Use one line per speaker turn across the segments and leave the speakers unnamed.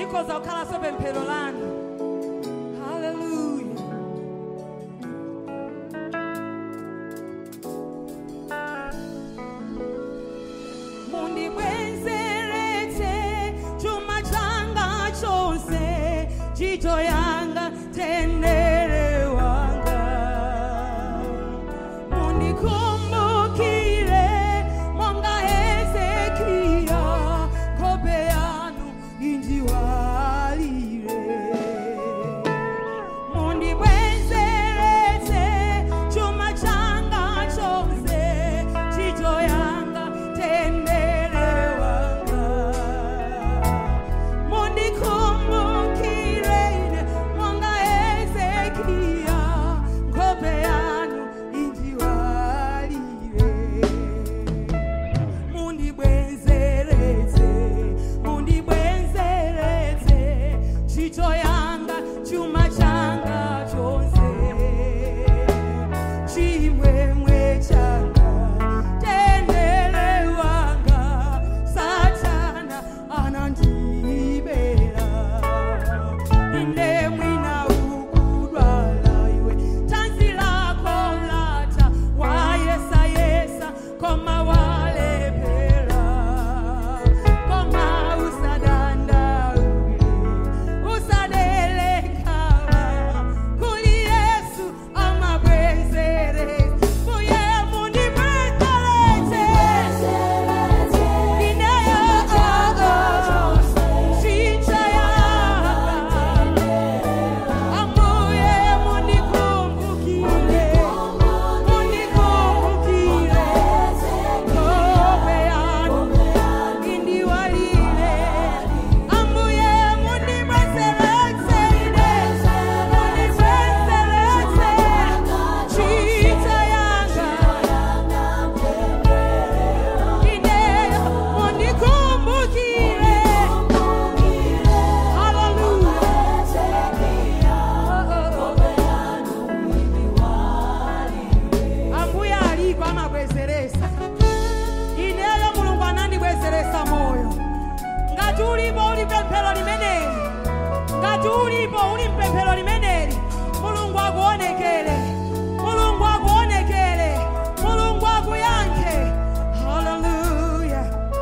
likoza kukhalanso pemphero lanu haleluya mundibwenzeretse chuma changa chonse chicho yanga tendere wanga mundikumbukire monga hezekiya kope yanu indiwalire mundibwenzeretse chuma changa chonse chicho yanga tendere wanga mundikumbukire ine monga hezekiya kope yanu indiwalire mundibwenzeretse mundibwenzeretse chicho yanga chuma changa chonse chimwemwe changa tendere wanga satana anandibera inde mwina ukudwala iwe tanzi lako lata wayesa yesa koma walepera koma usadandaule usadelekawa kuli yesu amabwezere kuye mundibwezeretse ineyo chicha yanga Ambuye munikumbukire, munikumbukire, kope yanu indiwalire. Ambuye mundibwezeretse ine, mundibwezeretse chicha yanga. Ineyo munikumbukire. ambuye aliko amabwezeresa ineyo mulungu anandibwezeresa moyo ngati ulipo uli pemphero limeneli ngati ulipo uli mpemphero limeneli mulungu akuonekere mulungu akuonekere mulungu akuyankhe haleluya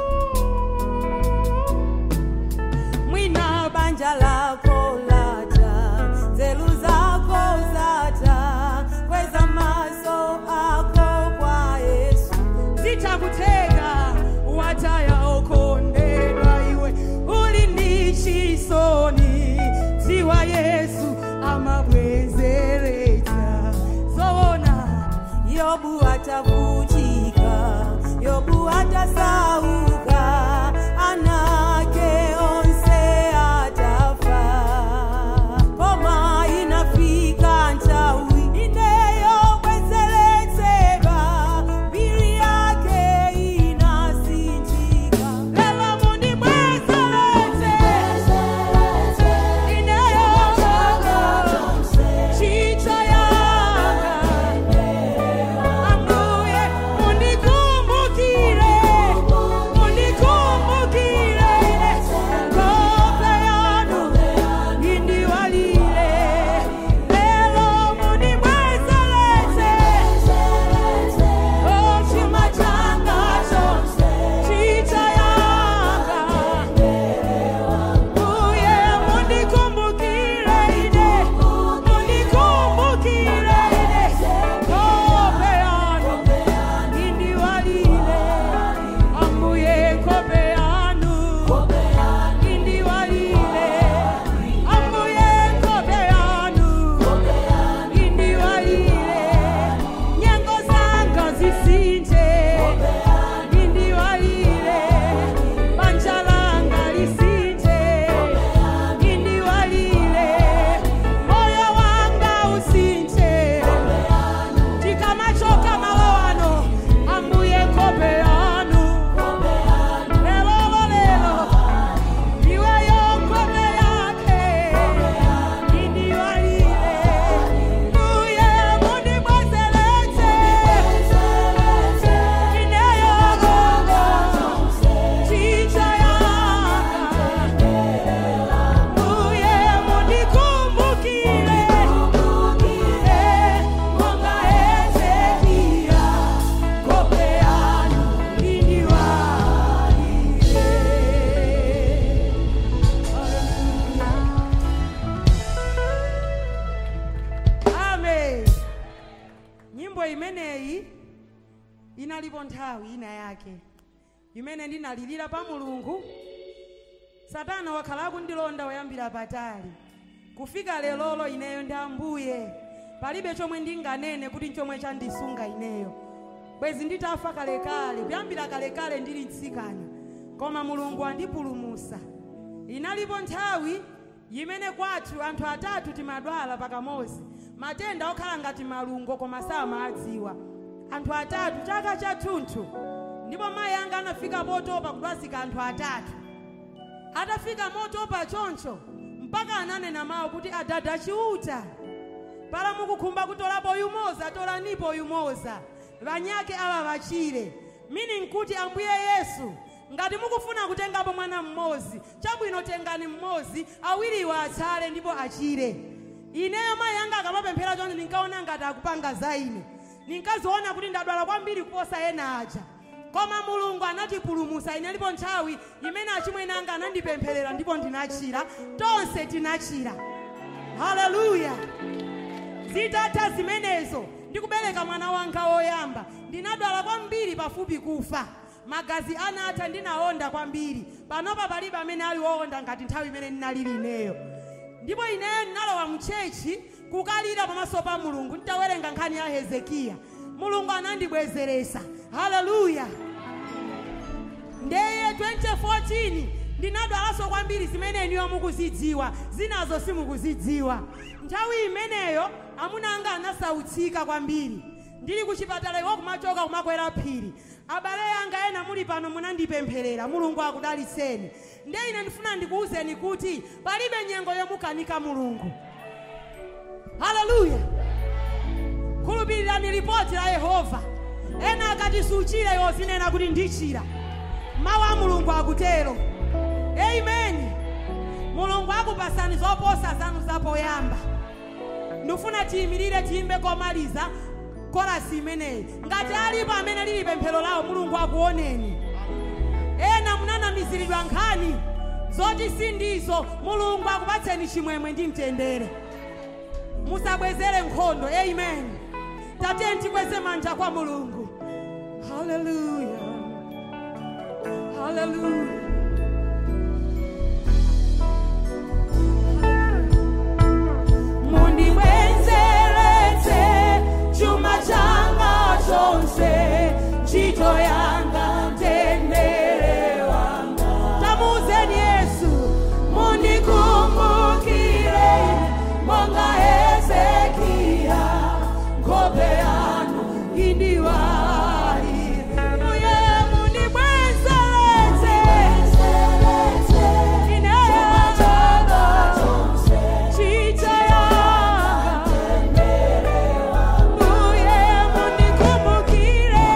mwina banja lako lata nzeru zako zata kweza maso ako kwa yesu zitakutega wataya okondedwa iwe uli ndi chisoni dziwa yesu amabwezeretsa zoona yobu atavutika yobu atasauka anake onse atafa koma inafika nthawi ineyobwezeretsedwa mbiri yake inasinthika lelo mundibwezeretse ineyo chicha yanga ambuye mundikumbukire
nyimbo imeneyi inalipo nthawi ina yake imene ndinalirira pa mulungu satana wakhala akundilonda woyambira patali kufika lelolo ineyo ndi ambuye palibe chomwe ndinganene kuti nchomwe chandisunga ineyo bwezi nditafa kalekale kuyambira kalekale ndili mtsikana koma mulungu andipulumusa inalipo nthawi imene kwathu anthu atatu timadwala pakamozi matenda okhala ngati malungo koma samaadziwa anthu atatu chaka chathunthu ndipo mayi anga anafika potopa kudwazika anthu atatu atafika motopa choncho mpaka ananena mawu kuti adada chiuta pala mukukhumba kutolapo yumoza tolanipo yumoza vanyake ava vachire mini nkuti ambuye yesu ngati mukufuna kutengapo mwana mmodzi chabwino tengani mmodzi awiriwa atsale ndipo achire ineyo mayi anga akamapemphera chonde ndinkaona ngati akupanga za ine ninkaziona kuti ndadwala kwambiri kuposa ena aja koma mulungu anatipulumusa ine lipo nthawi imene achimwene anga anandipempherera ndipo ndinachira tonse tinachira haleluya zitatha zimenezo ndikubereka mwana wanga woyamba ndinadwala kwambiri pafupi kufa magazi anatha ndinawonda kwambiri panopa palibe amene ali wowonda ngati nthawi imene ndinalili ineyo ndipo ineyo ndinalowa mchechi kukalira pamaso pa mulungu nditawerenga nkhani ya hezekiya mulungu anandibwezeresa haleluya ndeye 2014 ndinadwalanso kwambiri zimene iniyo mukuzidziwa zinazo simukuzidziwa nthawi imeneyo amuna anga anasautsika kwambiri ndili kuchipatala iwo kumachoka kumakwera phiri abale anga ena muli pano munandipempherera mulungu akudalitseni nde ine ndifuna ndikuwuzeni kuti palibe nyengo yomukanika mulungu haleluya khulupirirani ripoti la yehova ena akati suchira iwo zinena kuti ndichira mawu a mulungu akutero amen mulungu akupasani zoposa zanu zapoyamba ndifuna tiyimirire tiyimbe komaliza korasi imeneyi ngati alipo amene lili pemphero lawo mulungu akuoneni ena munanamiziridwa nkhani zoti sindizo mulungu akupatseni chimwemwe ndi mtendere musabwezere nkhondo amen tatiyeni tikweze manja kwa mulungu haleluya haleluya
mundibwenzeretse chuma changa chonse ntchito yanga mtendere wanga
tamuzeni yesu
mundikumbukire monga hezekiya nkhope yanu indiwalire uye mundibwenzeretse ineyo ntchito yanga uye mundikumbukire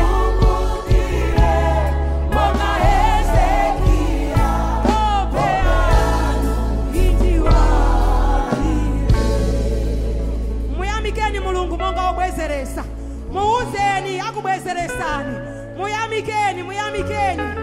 monga hezekiya nkhope yanu indiwalire
muyamikeni mulungu monga obwezeresa muwuzeni akubwezeresani muyamikeni muyamikeni